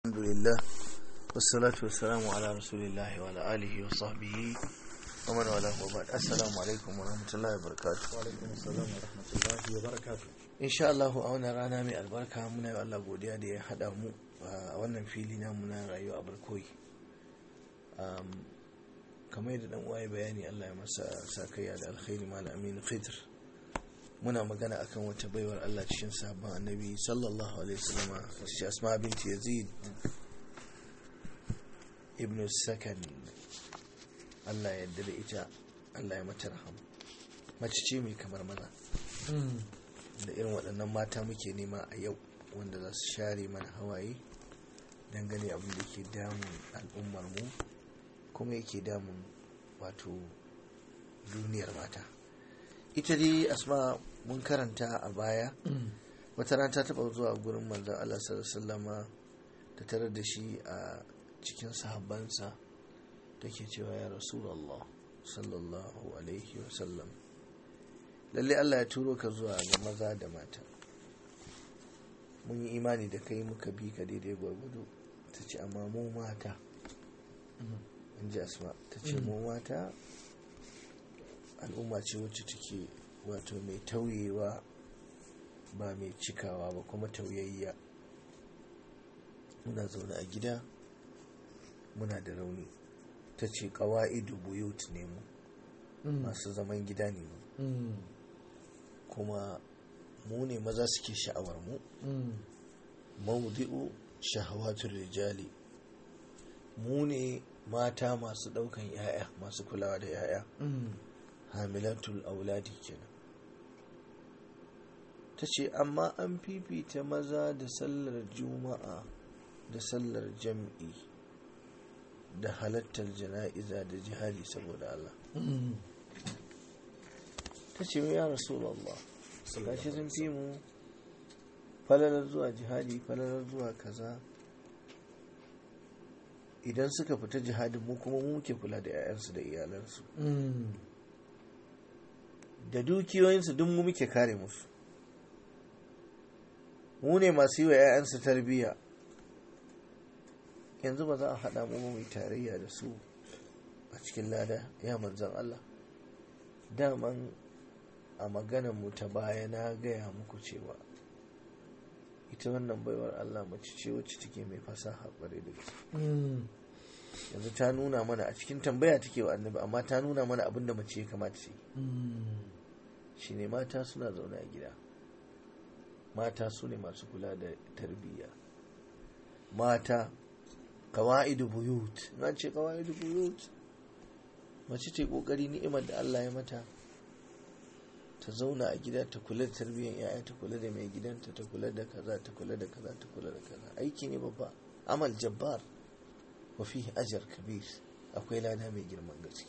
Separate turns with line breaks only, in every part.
الحمد لله والصلاة والسلام على رسول الله وعلى آله وصحبه ومن والاه وبعد السلام عليكم ورحمة الله وبركاته
وعلaikum assalam wa rahmatullahi wa barakatuh
إن شاء الله a wannan rana mai albarka muna yi Allah godiya da ya haɗa mu a wannan fili na muna rayuwa a barkoyi kamar yadda dan uwa ya bayani Allah ya masa sakayya da alkhairi malam Aminu Khidr muna magana akan wata baiwar Allah cikin sabon annabi sallallahu alaihi wasallam shi Asma binti Yazid ibn Sakan Allah ya yarda da ita Allah ya mata rahama mace ce mai kamar maza da irin waɗannan mata muke nema a yau wanda za su share mana hawaye dangane abin da ke damun al'ummar mu kuma yake damun wato duniyar mata ita dai asma mun karanta a baya wata ran ta taba zuwa gurin manzon Allah sallallahu ta tarar da shi a cikin sahabbansa take cewa ya rasulullah sallallahu alaihi wasallam lalle Allah ya turo ka zuwa ga maza da mata mun yi imani da kai muka bi ka daidai gwargwado ta ce amma mu mata in ji asma ta ce mu mata al'umma ce wacce take wato mai tauyewa ba mai cikawa ba kuma tauyayya muna zaune a gida muna da rauni ta ce ƙawa'idu buyut ne mu masu zaman gida ne mu kuma mu ne maza suke sha'awar mu maudi'u shahawatul rijali mu ne mata masu ɗaukan 'ya'ya masu kulawa da 'ya'ya hamilatul auladi kenan ta ce amma an fifita maza da sallar juma'a da sallar jam'i da halattar jana'iza da jihadi saboda Allah ta ce ya rasulallah gashi sun fi mu falalar zuwa jihadi falalar zuwa kaza idan suka fita jihadin mu kuma mu muke kula da 'ya'yansu da iyalansu da dukiyoyinsu duk mu muke kare musu mu ne masu yi wa 'ya'yansu tarbiyya yanzu ba za a haɗa mu mai tarayya da su a cikin lada ya manzan Allah daman a maganar mu ta baya na gaya muku cewa ita wannan baiwar Allah mace ce wacce take mai fasaha ƙwarai da gaske yanzu ta nuna mana a cikin tambaya take wa annabi amma ta nuna mana abin da mace ya kamata ce shi ne mata suna zaune a gida mata su ne masu kula da tarbiyya mata kawa'idu buyut na ce kawa'idu buyut mace ce kokari ni'imar da Allah ya mata ta zauna a gida ta kula da tarbiyyar yaya ta kula da mai gidanta ta kula da kaza ta kula da kaza ta kula da kaza aiki ne babba amal jabbar wa fihi ajar kabir akwai lada mai girman gaske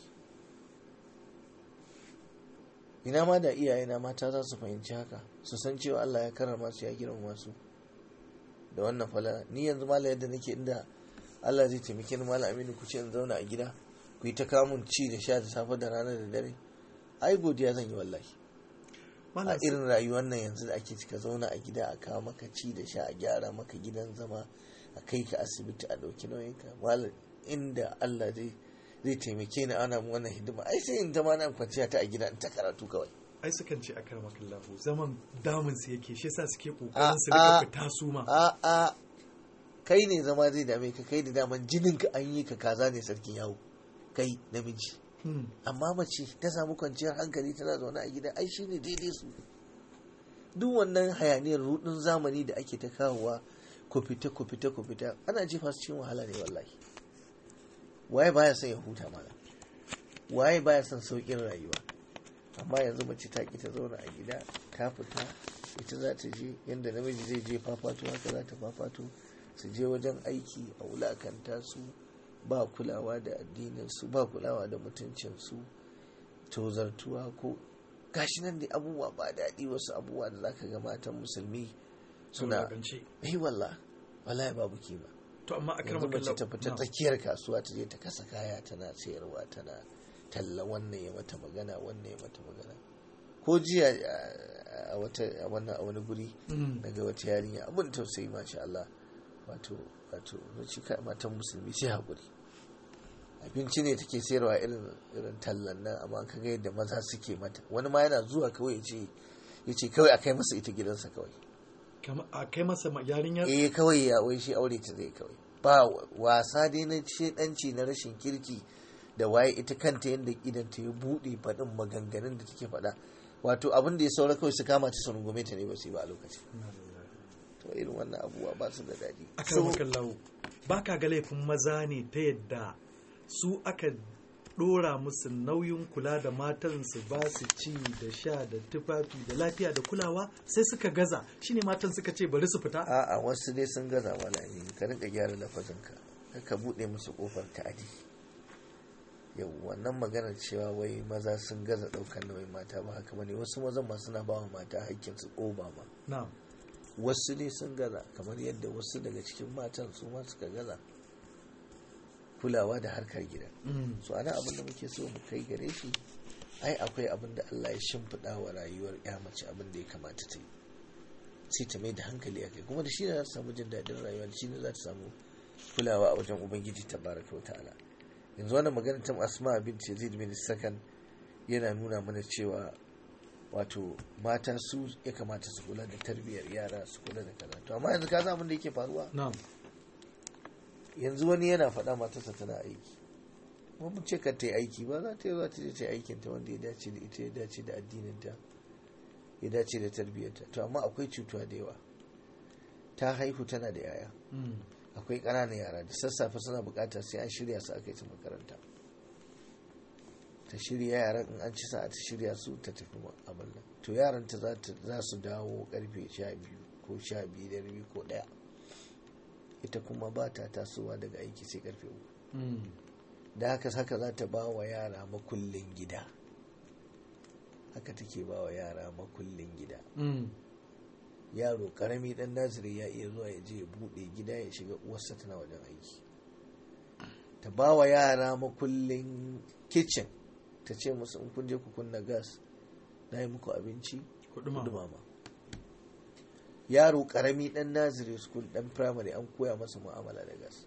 ina ma da iyayena mata za su fahimci haka su san cewa Allah ya karrama su ya girmama su da wannan fala ni yanzu mala yadda nake inda Allah zai taimake ni mala aminu ku ce in zauna a gida ku yi ta kamun ci da sha da safe da rana da dare ai godiya zan yi wallahi a irin rayuwar nan yanzu da ake cika zauna a gida a kawo maka ci da sha a gyara maka gidan zama a kai ka asibiti a ɗauki nauyinka malam inda Allah zai zai taimake ni ana mu wannan hidima ai sai in zama nan kwanciya ta a gida in ta karatu kawai
ai sukan ce akar makallahu zaman damun su yake shi yasa suke kokarin su rika fita su ma
a a kai ne zama zai dame ka kai da daman jinin ka an yi ka kaza ne sarkin yawo kai namiji amma mace ta samu kwanciyar hankali tana zaune a gida ai shine daidai su duk wannan hayaniyar rudin zamani da ake ta kawowa ku fita ku fita ku fita ana jefa su cikin wahala ne wallahi waye baya son ya huta mana waye baya son saukin rayuwa amma yanzu mace ta ki ta zauna a gida ta fita ita za ta je yadda namiji zai je fafato haka za ta fafato su je wajen aiki a wulakanta su ba kulawa da addinin su ba kulawa da mutuncin su tozartuwa ko gashi nan da abubuwa ba daɗi wasu abubuwa da zaka ga matan musulmi suna eh wallah wallahi babu kima
to amma a
yanzu mace ta fita tsakiyar kasuwa ta je ta kasa kaya tana sayarwa tana talla wannan ya mata magana wannan ya mata magana ko jiya a wata a wannan a wani guri daga wata yarinya abin tausayi masha Allah wato wato ci kai matan musulmi sai haƙuri abinci ne take sayarwa irin irin tallan nan amma ka ga yadda maza suke mata wani ma yana zuwa kawai ya ce ya ce kawai a kai masa ita gidansa kawai
a kai masa yarinyar
eh kawai ya wai shi aure ta zai kawai ba wasa dai na shedanci na rashin kirki da waye ita kanta yadda idan ta ya buɗe faɗin maganganun da take faɗa wato abin da ya saura kawai su kama ta su rungume ta ne ba su yi ba a lokaci to irin wannan abubuwa ba su da daɗi
akan makallahu ba ka ga laifin maza ne ta yadda su aka dora musu nauyin kula da matan su ba su ci da sha da tufafi da lafiya da kulawa sai suka gaza shine matan suka ce bari su fita
a'a wasu dai sun gaza malami ka rinka gyara lafazinka ka buɗe musu kofar ta'adi yau wannan maganar cewa wai maza sun gaza ɗaukar nauyin mata ba haka bane wasu mazan ma suna ba wa mata hakkin su oba ma
na'am
wasu ne sun gaza kamar yadda wasu daga cikin matan su ma suka gaza kulawa da harkar gida so ana abin da muke so mu kai gare shi ai akwai abin da Allah ya shimfiɗa wa rayuwar ya mace abin da ya kamata ta yi sai ta mai da hankali a kai kuma da shi ne za ta samu jin daɗin rayuwa da shi ne za ta samu kulawa a wajen ubangiji ta baraka wa ta'ala yanzu wannan magana ta asma bin yazid bin sakan yana nuna mana cewa wato mata su ya kamata su kula da tarbiyyar yara su kula da kaza to amma yanzu ka san abin da yake faruwa
na'am
yanzu wani yana faɗa matarsa tana aiki kuma mun ce ka ta yi aiki ba za ta yi za ta je ta yi aikin ta wanda ya dace da ita ya dace da addinin ta ya dace da tarbiyyarta to amma akwai cutuwa da yawa ta haihu tana da yaya akwai ƙananan yara da sassafe suna buƙatar sai an shirya su aka yi su makaranta ta shirya yaran in an ci sa'a ta shirya su ta tafi abin nan to yaran ta za su dawo karfe sha biyu ko sha biyu da rabi ko ɗaya ita kuma ba ta tasowa daga aiki sai karfe uku da haka haka za ta ba wa yara makullin gida haka take ba wa yara makullin gida yaro karami dan naziri ya iya zuwa ya je ya bude gida ya shiga uwarsa tana wajen aiki ta ba wa yara makullin kicin ta ce musu in kun je ku kunna gas na yi muku abinci ku dumama yaro karami dan naziri school dan primary an koya masa mu'amala da gas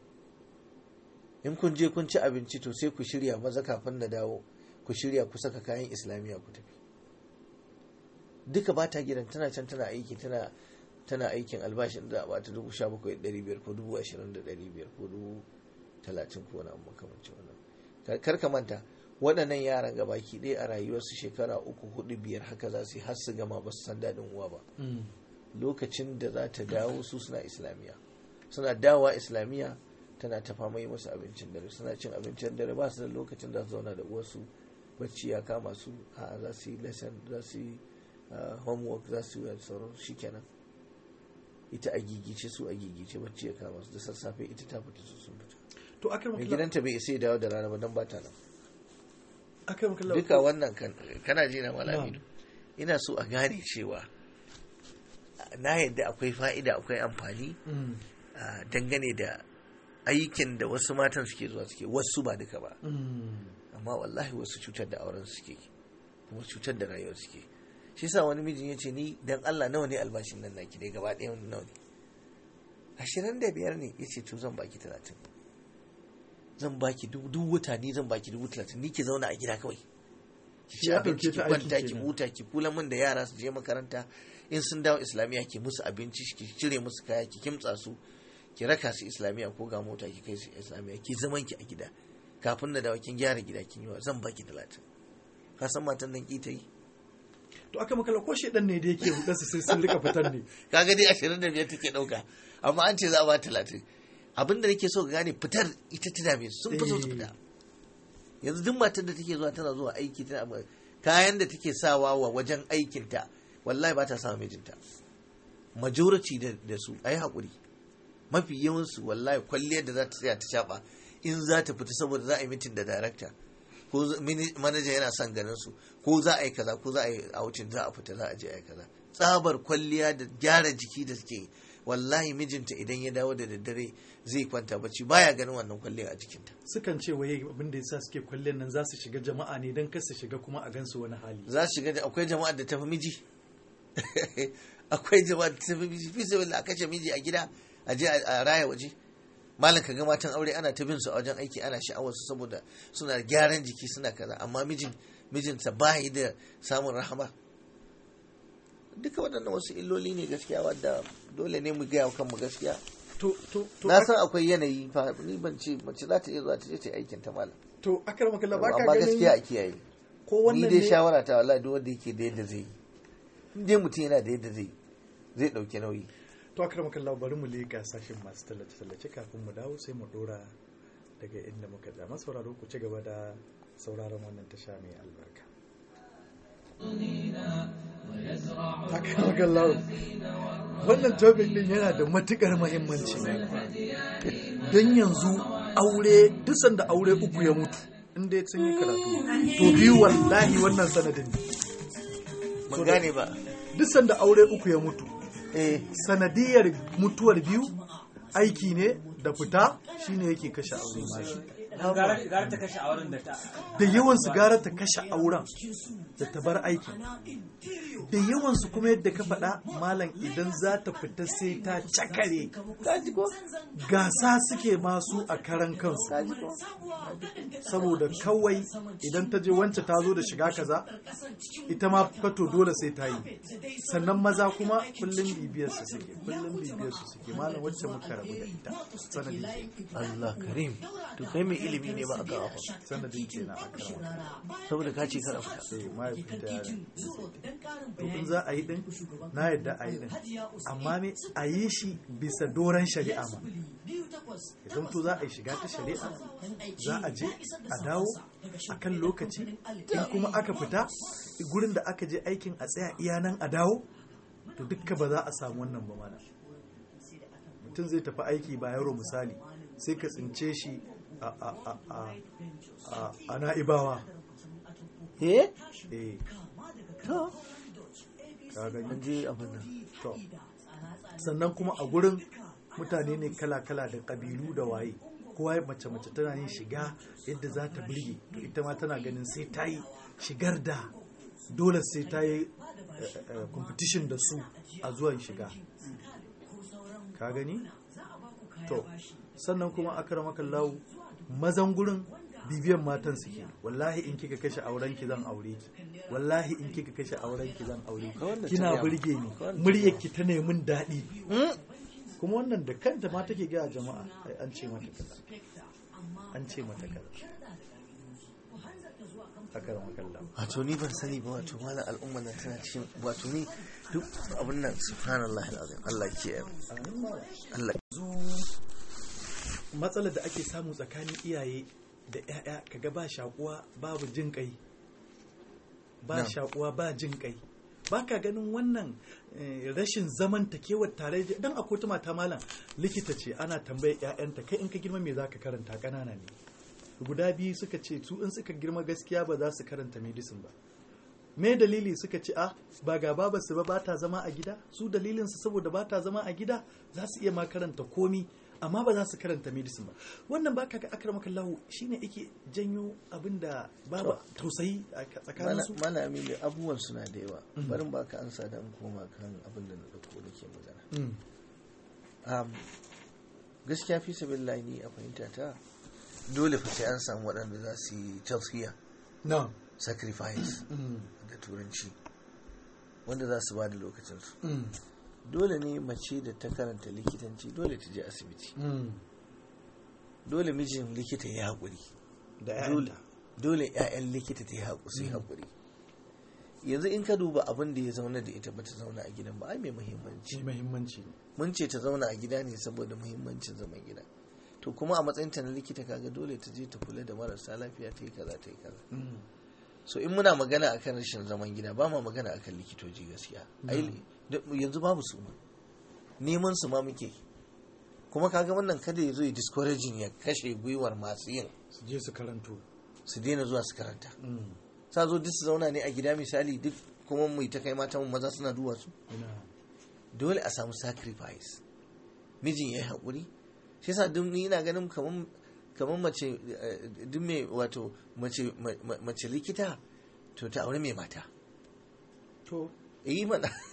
in kun je kun ci abinci to sai ku shirya maza kafin na dawo ku shirya ku saka kayan islamiyya ku tafi duka ba ta gidan tana can tana aiki tana tana aikin albashin da ba ta dubu sha bakwai ɗari biyar ko dubu ashirin da ɗari biyar ko dubu talatin ko wani abu makamancin wannan kar ka manta waɗannan yaran gabaki ɗaya a rayuwarsu shekara uku hudu biyar haka za su yi har su gama ba su san daɗin uwa ba lokacin da za ta dawo su suna islamiyya suna dawowa islamiyya tana ta fama yi musu abincin dare suna cin abincin dare ba su da lokacin da su zauna da uwarsu bacci ya kama su a za su yi lesson za su yi homework za su yi sauran shi kenan ita a gigice su a gigice bacci ya kama su da sassafe ita ta fita su sun fita
to akai
mai gidanta bai isa ya dawo da rana ba don ba ta nan
akai makalla
duka wannan kana ji na malami ina so a gane cewa na yadda akwai fa'ida akwai amfani dangane da aikin da wasu matan suke zuwa suke wasu ba duka ba amma wallahi wasu cutar da auren suke kuma cutar da rayuwar suke shi sa wani mijin ya ce ni dan Allah nawa ne albashin nan naki dai gaba ɗaya nawa ne ashirin da biyar ne ya ce to zan baki talatin zan baki duk wata ni zan baki dubu talatin ni ke zauna a gida kawai ki ci abinci ki kwanta ki huta ki kula min da yara su je makaranta in sun dawo islamiyya ki musu abinci ki cire musu kaya ki kimtsa su ki raka su islamiyya ko ga mota ki kai su islamiyya ki zaman ki a gida kafin na dawo kin gyara gida kin yi wa zan baki talatin ka san matan nan ki ta yi
to aka makala ko shedan ne da yake hudarsa sai sun rika fitar ne
kaga dai ashirin da biyar take dauka amma an ce za a ba talatin abinda nake so ka gane fitar ita ta dame sun fi so su fita yanzu duk matar da take zuwa tana zuwa aiki tana kayan da take sawa wa wajen aikinta wallahi ba ta sa mijinta majority da su ayi hakuri mafi yawansu wallahi kwalliyar da za ta tsaya ta shafa in za ta fita saboda za a yi mitin da darakta ko manaja yana son ganin su ko za a yi kaza ko za a yi outing za a fita za a je a yi kaza tsabar kwalliya da gyara jiki da suke wallahi mijinta idan ya dawo da daddare zai kwanta bacci baya ganin wannan kwalliya a jikinta
sukan ce waye abin da yasa suke kwalliyar nan za su shiga jama'a ne don kar su shiga kuma a gansu wani hali
za su shiga akwai jama'ar da tafi miji akwai jama'ar da tafi miji fi sai a kashe miji a gida a je a raya waje malam ka ga matan aure ana ta bin su a wajen aiki ana sha'awar su saboda suna gyaran jiki suna kaza amma mijin mijinsa ba yi da samun rahama duka waɗannan wasu illoli ne gaskiya wadda dole ne mu gaya wa kanmu gaskiya
to to to
na san akwai yanayi fa ni ban ce mace za ta iya zuwa ta je ta yi aikin ta malam
to akar makalla ba ka
amma gaskiya a
ganin
kiyaye
ko
ni
wannan
dai
ne
shawara ta wallahi duk wanda yake da yadda zai yi in dai mutum yana da yadda zai yi zai dauki nauyi
to akar makalla bari mu leƙa sashin masu tallace tallace kafin mu dawo sai mu dora daga inda muka tsaya masu sauraro ku ci gaba da sauraron wannan tasha mai albarka akar makalla wannan topic din yana da matukar muhimmanci don yanzu aure duk sanda aure uku ya mutu inda sun yi karatu to biyu wallahi wannan sanadin ne
ban gane ba
duk sanda aure uku ya mutu
eh
sanadiyar mutuwar biyu aiki ne da fita shine yake kashe aure mashi
gara gara ta kashe auren da ta
da yawan su gara ta kashe auren da ta bar aikin da yawan su kuma yadda ka faɗa malam idan za ta fita sai ta cakare
kaji ko
gasa suke masu a karan kansu
kaji ko
saboda kawai idan ta je wance ta zo da shiga kaza ita ma fato dole sai ta yi sannan maza kuma kullum bibiyar su suke kullum bibiyar su suke malam wacce muka rabu da ita sanadin
Allah karim to kai mai ilimi ne ba a kawo ba
sanadin kenan a karama
saboda ka ce kada fita
sai mahaifinta ya to in za a yi din na yadda a yi din amma me a yi shi bisa doron shari'a ma idan to za a yi shiga ta shari'a za a je a dawo a kan lokaci in kuma aka fita gurin da aka je aikin a tsaya iya nan a dawo to dukka ba za a samu wannan ba mana mutum zai tafi aiki ba yaro misali sai ka tsince shi a a a a a a na'ibawa
eh
eh
to
ka gani
an je abin nan
To, sannan kuma a gurin mutane ne kala-kala da ƙabilu da waye kowa ya mace-mace tana yin shiga yadda za ta birge to ita ma tana ganin sai ta yi shigar da dole sai ta yi eh, eh, competition da su a zuwan shiga ka gani? to sannan kuma aka lawo mazan gurin bibiyan matan suke wallahi in kika kashe auren ki zan aure ki wallahi in kika kashe auren ki zan aure
Ka wanda
ki kina
ta
burge ni muryar ki ta nemin daɗi kuma wannan da kanta ma take gaya jama'a ai an ce mata kaza an ce mata kaza haka da makalla
wato ni ban sani ba wato malam al'umma na tana cikin wato ni duk abin nan subhanallahi alazim Allah ke Allah
matsalar da ake samu tsakanin iyaye da 'ya'ya kaga ba shakuwa babu jin kai ba
Na.
shakuwa ba jin kai ba ka ganin wannan eh, rashin zamantakewar tare da dan akwai wata mata malam likita ce ana tambayar 'ya'yanta kai in ka girma me zaka karanta ƙanana ne guda biyu suka ce su in suka girma gaskiya ba za su karanta medicine ba me dalili suka ce ah ba ga babarsu ba ba ta zama a gida su dalilinsu saboda ba ta zama a gida za su iya ma karanta komi amma ba za su karanta medicine ba wannan ba ka ga akramaka lahu shine yake janyo abin da babu tausayi a tsakanin su
mana amili abubuwan suna da yawa barin baka ansa da in koma kan abin da na dauko da ke magana
Mm.
um, gaskiya fi sabilillahi ni a fahimta ta dole fa sai an samu waɗanda za su yi tausiya
no
sacrifice
Mm.
da turanci wanda za su ba da lokacinsu
Mm.
dole ne mace da ta karanta likitanci dole ta je asibiti
Mm.
dole mijin likita ya haƙuri
da
dole
ƴaƴanta
dole 'ya'yan likita ta yi haƙu su yi haƙuri yanzu in ka duba abin da ya zauna da ita bata zauna a gidan ba ai mai muhimmanci
shi muhimmanci ne
mun ce ta zauna a gida ne saboda muhimmancin zaman gida to kuma a matsayin ta na likita kaga dole ta je ta kula da marasa lafiya ta yi kaza ta yi kaza
Mm.
so in muna magana akan rashin zaman gida ba ma magana akan likitoci gaskiya ai da- yanzu babu su ma neman su ma muke kuma kaga wannan kada ya zo ya discouraging ya kashe gwiwar masu yin
su je su karanto
su daina zuwa su karanta
Mm.
sa zo duk su zauna ne a gida misali duk kuma mu yi ta kai mata mu maza suna duwa su
ina
dole a samu sacrifice mijin ya yi haƙuri shi yasa duk ni ina ganin kamar kamar mace eh, duk mai wato mace ma- ma- mace likita to ta aure mai mata
to
yi mana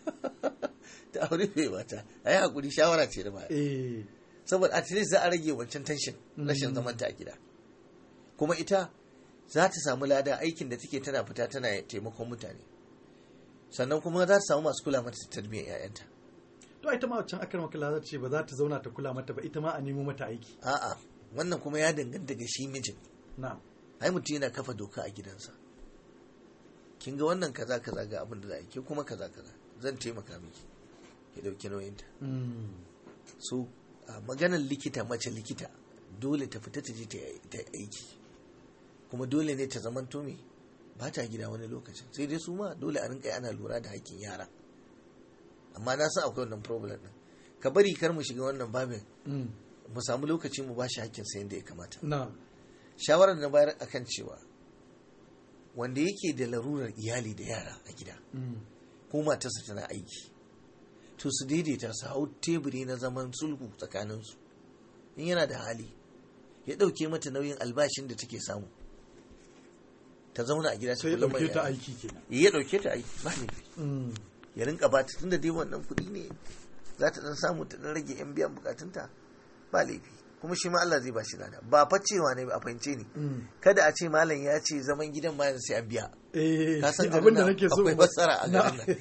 ta aure bai mata a yi hakuri shawara ce da baya
eh
saboda at least za a rage wancan tension rashin zamanta a gida kuma ita za ta samu lada aikin da take tana fita tana taimakon mutane sannan kuma za ta samu masu kula mata da tarbiyyar 'ya'yanta
to ita ma wancan akar makala za ta ce ba za ta zauna ta kula mata ba ita ma a nemo mata aiki
a'a wannan kuma ya danganta ga shi mijin
na'am
ai mutum yana kafa doka a gidansa kin ga wannan kaza kaza ga abin da za a yi ke kuma kaza kaza zan taimaka miki ki dauki nauyinta
Mm.
so a maganar likita mace likita dole ta fita ta je ta yi ta yi aiki kuma dole ne ta zaman me ba ta gida wani lokacin sai dai su ma dole a rinka yi ana lura da hakkin yara amma na san akwai wannan problem din ka bari kar mu shiga wannan babin
Mm.
mu samu lokaci mu bashi hakkin sa yadda ya kamata
na'am
shawarar na bayar akan cewa wanda yake da larurar iyali da yara a gida
Mm.
ko matarsa tana aiki to su daidaita su hau teburi na zaman sulhu tsakaninsu in yana da hali ya ɗauke mata nauyin albashin da take samu ta zauna a gida ta
sai ya
kula mai
ɗauke ta
yara.
aiki kenan
ya ɗauke ta aiki ba ne
Mm.
ya rinka ba ta tunda dai wannan kuɗi ne za ta ɗan samu ta ɗan rage yan biyan bukatunta ba laifi kuma shi ma Allah zai ba shi lada ba fa cewa ne a fahimce ni
Mm.
kada a ce malam ya ce zaman gidan ma yanzu sai an biya
eh
ka san
abin da
garin nan
nake so
akwai
ba-
fassara a garin nan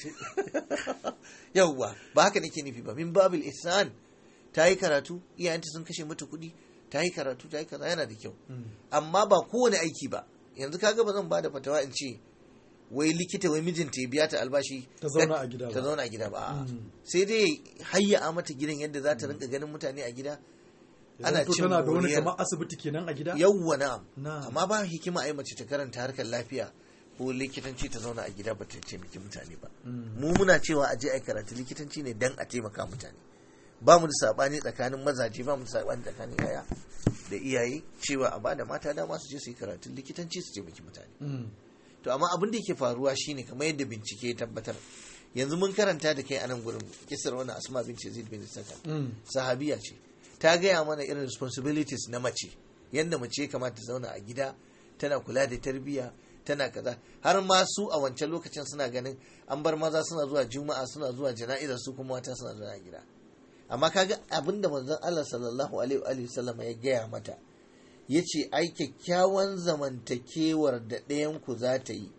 yauwa ba haka nake nufi ba min babil ihsan ta yi karatu iyayenta sun kashe mata kuɗi ta yi karatu ta yi kaza yana da kyau
Mm.
amma ba kowane aiki ba yanzu kaga ba zan bada fatawa in ce wai likita wai mijinta ya biya ta albashi
Ta zauna a gida ba.
ta zauna a gida ba a'a.
Mm.
sai dai hayya mata gidan yadda za ta rinka ganin mutane a gida ana
Yanzu
cin
tana da wani
moriyar
kamar asibiti kenan a gida
yawwa na'am
Na'am.
amma ba hikima a yi mace ta karanta harkar lafiya ko likitanci ta zauna a gida ba ta taimaki mutane ba
Mm.
mu muna cewa a je a yi karatu likitanci ne dan a taimaka mutane ba mu da sabani tsakanin mazaje ba mu da sabani tsakanin yaya da iyaye cewa a bada mata dama su je su yi karatun likitanci su taimaki mutane
Mm.
to amma abin da yake faruwa shine kamar yadda bincike ya tabbatar yanzu mun karanta da kai a nan gurin kisar wani asma bin yazid bin sakan
Mm.
sahabiya ce ta gaya mana irin responsibilities na mace yadda mace ya kamata ta zauna a gida tana kula da tarbiyya tana kaza har ma su a wancan lokacin suna ganin an bar maza suna zuwa juma'a suna zuwa jana'izar su kuma mata suna zuwa a gida amma kaga abin da manzon Allah sallallahu alaihi wa alihi sallama ya gaya mata yace ai kyakkyawan zamantakewar da ɗayan ku za ta yi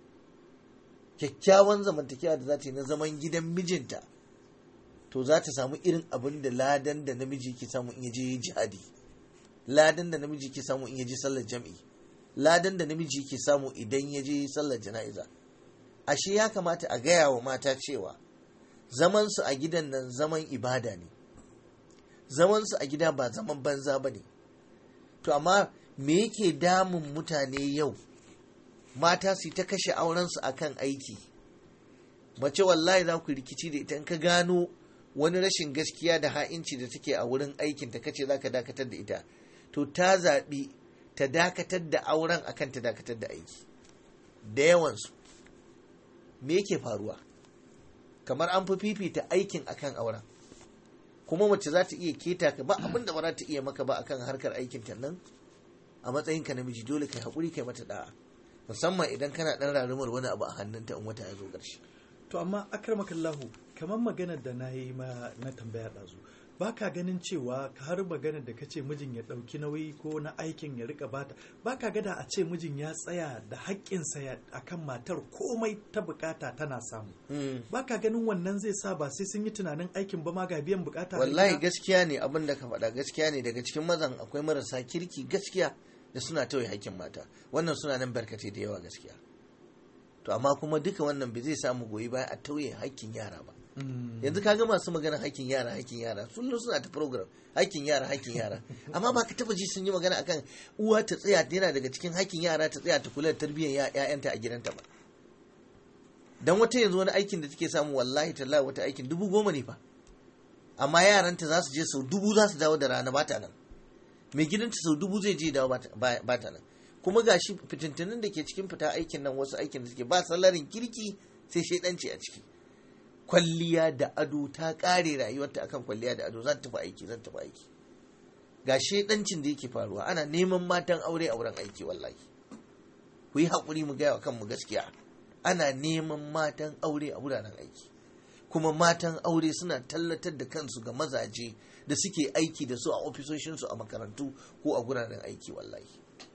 kyakkyawan zamantakewa da za ta yi na zaman gidan mijinta to za ta samu irin abin da ladan da namiji ke samu in yaje jihadi ladan da namiji ke samu in yaje sallar jam'i ladan da namiji ke samu idan ya je sallar jana'iza ashe ya kamata a gaya wa mata cewa zaman su a gidan nan zaman ibada ne zaman su a gida ba zaman banza ba ne to amma me yake damun mutane yau mata su ta kashe aurensu akan aiki mace wallahi za ku rikici da ita in ka gano wani rashin gaskiya da ha'inci da take a wurin aikin ta kace za ka dakatar da ita to ta zaɓi ta dakatar da auren akan ta dakatar da aiki da yawansu me yake faruwa kamar an fi fifita aikin akan auren kuma mace za ta iya keta ka ba abin da ba za ta iya maka ba akan harkar aikin ta nan a matsayinka namiji dole kai haƙuri kai mata da'a musamman idan kana ɗan rarumar wani abu a hannunta in wata ya zo ƙarshe
to amma akramakallahu kamar maganar da na yi ma na tambaya ɗazu ba ka ganin cewa ka har maganar da ka ce mijin ya ɗauki nauyi ko na aikin ya rika bata ba ka gada a ce mijin ya tsaya da haƙƙinsa ya akan matar komai ta bukata tana samu ba ka ganin wannan zai sa ba sai sun yi tunanin aikin ba ma ga biyan bukata a
wallahi
gida?
gaskiya ne abin da ka faɗa gaskiya ne daga cikin mazan akwai marasa kirki gaskiya da suna tauye haƙƙin mata wannan suna nan barkatai da yawa gaskiya to amma kuma duka wannan bai zai samu goyi baya a tauye haƙƙin yara ba
Mm.
yanzu ka ga masu magana haƙƙin yara haƙƙin yara sun suna ta program haƙƙin yara haƙƙin yara amma ba ka taba ji sun yi magana akan uwa ta tsaya yana daga cikin haƙƙin yara ta tsaya ta kula da tarbiyyar ƴaƴanta a gidanta ba dan wata yanzu wani aikin da take samu wallahi tallahi wata aikin dubu goma ne fa amma yaranta za su je sau dubu za su dawo da rana ba ta nan mai gidanta sau dubu zai je dawo ba ta nan kuma gashi fitintunin da ke cikin fita aikin nan wasu aikin da suke ba salarin kirki sai shaidanci a ciki kwalliya da ado ta kare rayuwarta akan kwalliya da ado zan tafi aiki zan tafi aiki ga shaidancin da yake faruwa ana neman matan aure a wurin aiki wallahi ku yi haƙuri mu gaya wa kanmu gaskiya ana neman matan aure a wuraren aiki kuma matan aure suna tallatar da kansu ga mazaje da suke aiki da su a ofisoshinsu a makarantu ko a guraren aiki wallahi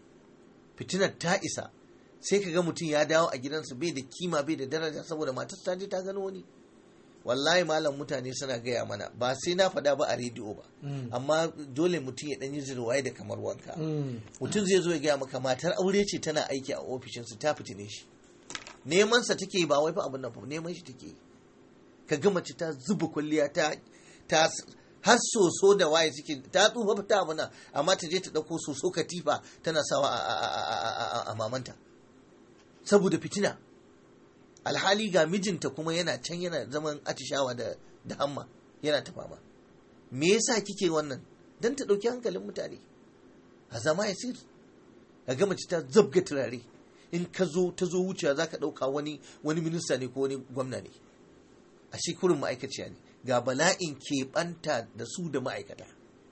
fitinar ta isa sai ka ga mutum ya dawo a gidansa bai da kima bai da daraja saboda matarsa ta je ta gano wani wallahi malam mutane suna gaya mana ba sai na faɗa ba a rediyo ba amma dole mutum ya ɗan yi zirwaye da kamar wanka mutum zai zo ya gaya maka matar aure ce tana aiki a ofishinsu ta fitine shi neman sa take ba wai fa abin nan fa neman shi take ka ga mace ta zuba kwalliya ta ta har soso da waye suke ta tsufa ta abuna amma ta je ta dauko soso katifa tana sawa a mamanta saboda fitina alhali ga mijinta kuma yana can yana zaman atishawa da da hamma yana ta fama me yasa kike wannan dan ta dauki hankalin mutane a zama ya sir ka ga mace ta zabga turare in ka zo ta zo wucewa zaka dauka wani wani minista ne ko wani gwamna ne a shi kurin ma'aikaciya ne ga bala'in keɓanta da su da ma'aikata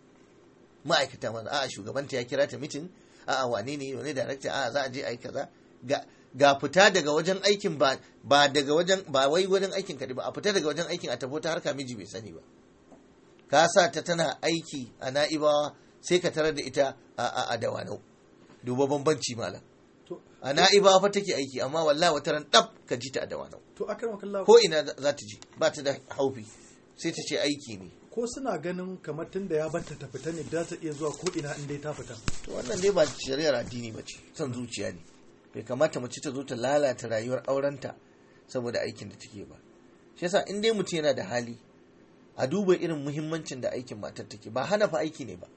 ma'aikata mana a'a shugabanta ya kira ta mitin a'a wane ne wani darakta a'a za a je a yi kaza ga fita daga wajen aikin ba ba daga wajen ba wai wajen aikin kaɗai ba a fita daga wajen aikin a tafi ta harka miji bai sani ba ka sa ta tana aiki a na'ibawa sai ka tarar da ita a a dawanau duba bambanci malam a na'ibawa fa take aiki amma wallahi wata ran dab ka ji ta a dawanau
to akan kallahu
ko ina za ta ji ba ta da haufi sai ta ce aiki ne
ko suna ganin kamar tunda ya banta ta fita ne da ta iya zuwa ko ina in dai ta fita
to wannan dai ba shari'ar addini ba ce son zuciya ne bai kamata mace ta zo ta lalata rayuwar aurenta saboda aikin da take ba shi yasa in dai mutum yana da hali a duba irin muhimmancin da aikin matar take ba hana fa aiki ne ba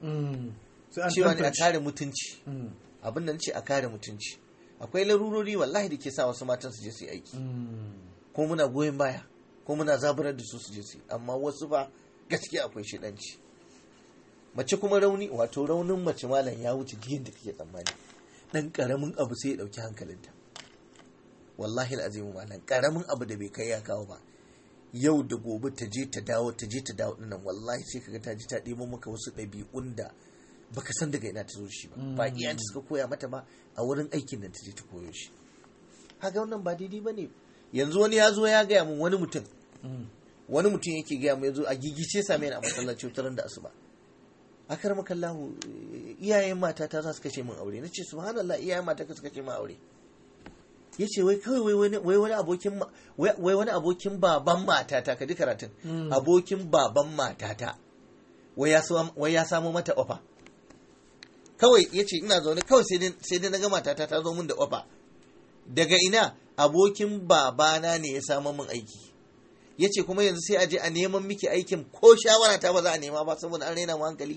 cewa ne a kare mutunci abin da ce a kare mutunci akwai larurori wallahi da ke sa wasu matan su je su yi aiki ko muna goyon baya ko muna zaburar da su su je su yi amma wasu ba gaskiya akwai shidanci mace kuma rauni wato raunin mace malam ya wuce jiyan da kake tsammani dan karamin abu sai ya dauki hankalinta wallahi azimu malam karamin abu da bai kai ya kawo ba yau da gobe ta je ta dawo ta je ta dawo dinnan wallahi sai kaga ta ji ta ɗebo maka wasu ɗabi'un da baka san daga ina ta zo shi ba ba iyayenta suka koya mata ba a wurin aikin nan ta je ta koyo shi haka wannan ba daidai ba ne yanzu wani ya zo ya gaya min wani mutum wani mutum yake gaya mu ya zo a gigice same ni a masallaci wutar da asuba akar makallahu iyayen mata ta za su kashe min aure na ce subhanallah iyayen mata ka su kashe min aure ya ce wai kawai wai wani abokin wai wani abokin baban matata ka ji karatun abokin baban matata wai ya samo mata ofa kawai ya ce ina zaune kawai sai dai na ga matata ta zo min da ofa daga ina abokin babana ne ya samo min aiki ya ce kuma yanzu sai a je a neman miki aikin ko shawara ta ba za a nema ba saboda an raina mu hankali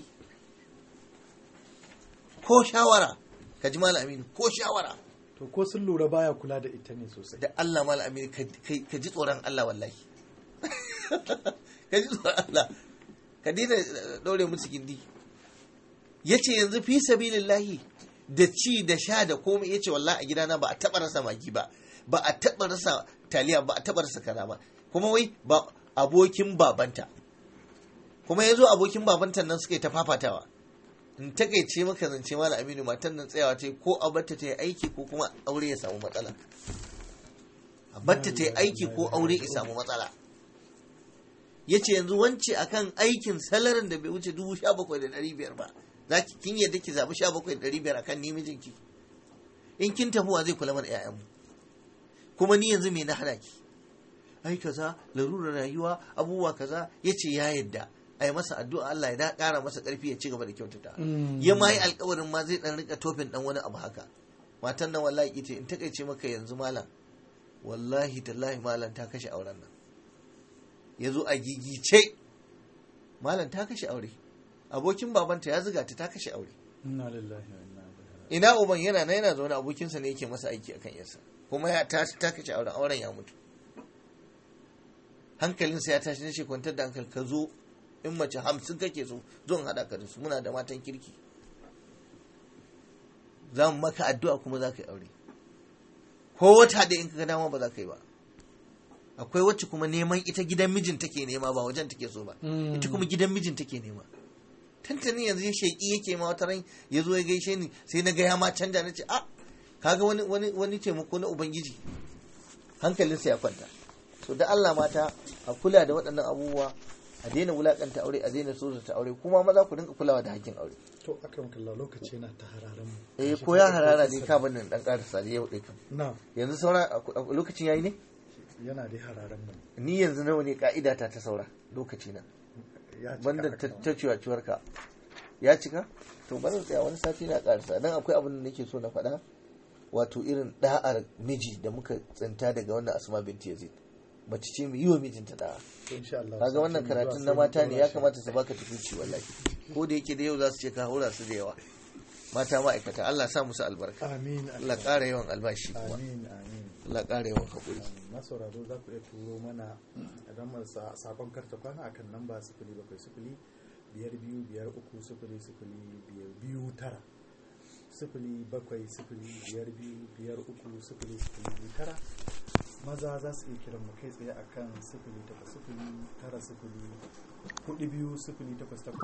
ko shawara ka ji malam aminu ko shawara
to ko sun lura baya kula da ita ne sosai
da Allah malam aminu ka ji tsoron Allah wallahi ka ji tsoron Allah ka daina daure musu gindi ya ce yanzu fi sabilillahi da ci da sha da komai ya ce wallahi a gidana ba a taɓa rasa magi ba ba a taɓa rasa taliya ba a taɓa rasa kaza ba kuma wai ba abokin babanta kuma ya zo abokin babanta nan suka yi ta fafatawa in takaice maka zance mala aminu matan nan tsayawa ta ko a batta ta yi aiki ko kuma aure ya samu matsala a batta ta yi aiki ko aure ya samu matsala ya ce yanzu wance akan aikin salarin da bai wuce dubu sha bakwai da ɗari biyar ba za ki kin yadda ki zaɓi sha bakwai da ɗari biyar akan ni mijinki in kin tafi zai kula mana 'ya'yanmu kuma ni yanzu me na hana ki ai kaza larurar rayuwa abubuwa kaza ya ce ya yadda a yi masa addu'a Allah ya ƙara masa ƙarfi ya ci gaba da kyautata ya ma yi alkawarin ma zai ɗan rika tofin ɗan wani abu haka matan nan wallahi ita in takaice maka yanzu malam wallahi tallahi malam ta kashe auren nan ya zo a gigice malam ta kashe aure abokin babanta ya zuga ta ta kashe aure ina uban yana na yana zaune abokinsa ne yake masa aiki akan yarsa kuma ya ta ta kashe auren auren ya mutu hankalinsa ya tashi nace kwantar da hankali ka zo in mace hamsin kake so zon haɗa ka da su muna da matan kirki za mu maka addu'a kuma za ka yi aure ko wata da in ka dama ba za ka yi ba akwai wacce kuma neman ita gidan mijin take nema ba wajen take so ba ita kuma gidan mijin take nema tantani yanzu ya sheƙi yake ma wata ran ya zo ya gaishe ni sai na gaya ma canja na ce a kaga wani wani wani taimako na ubangiji hankalinsa ya kwanta so da Allah mata a kula da waɗannan abubuwa a daina wulakanta aure a daina so ta aure kuma maza ku dinga kulawa da hakkin aure
to akram kallah lokaci yana ta hararen mu
eh ko ya harara ne ka bani dan karasa da yau dai kam
na
yanzu saura lokacin yayi ne
yana dai hararen mu
ni yanzu nawa ne ka'ida ta ta saura lokaci na
ya cika
banda
akram.
ta ciwaciwar ka ya cika to bari tsaya wani sati na karasa dan akwai abin da nake so na faɗa wato irin da'ar miji da muka tsinta daga wannan asma binti yazid mace ce mu yi wa mijinta da'a
To, insha Allah
kaga
sati
wannan
mai
karatun
zuwa
na
sai
mata
mu
ne
ɗora
ya
shi.
kamata su baka tukunci wallahi ko da yake da yau za su ce ka haura su da yawa mata ma'aikata Allah sa musu albarka
amin
Allah ƙara yawan albashi kuma
amin amin
Allah ƙara yawan haƙuri
masauraro za ku iya turo mana idan marasa sakon karta kwana akan namba sifili bakwai sifili biyar biyu biyar uku sifili sifili biyar biyu tara sifili bakwai sifili biyar biyu biyar uku sifili sifili biyu tara maza za su iya kiran mu kai tsaye akan sifili takwas sifili tara sifili hudu biyu sifili takwas takwas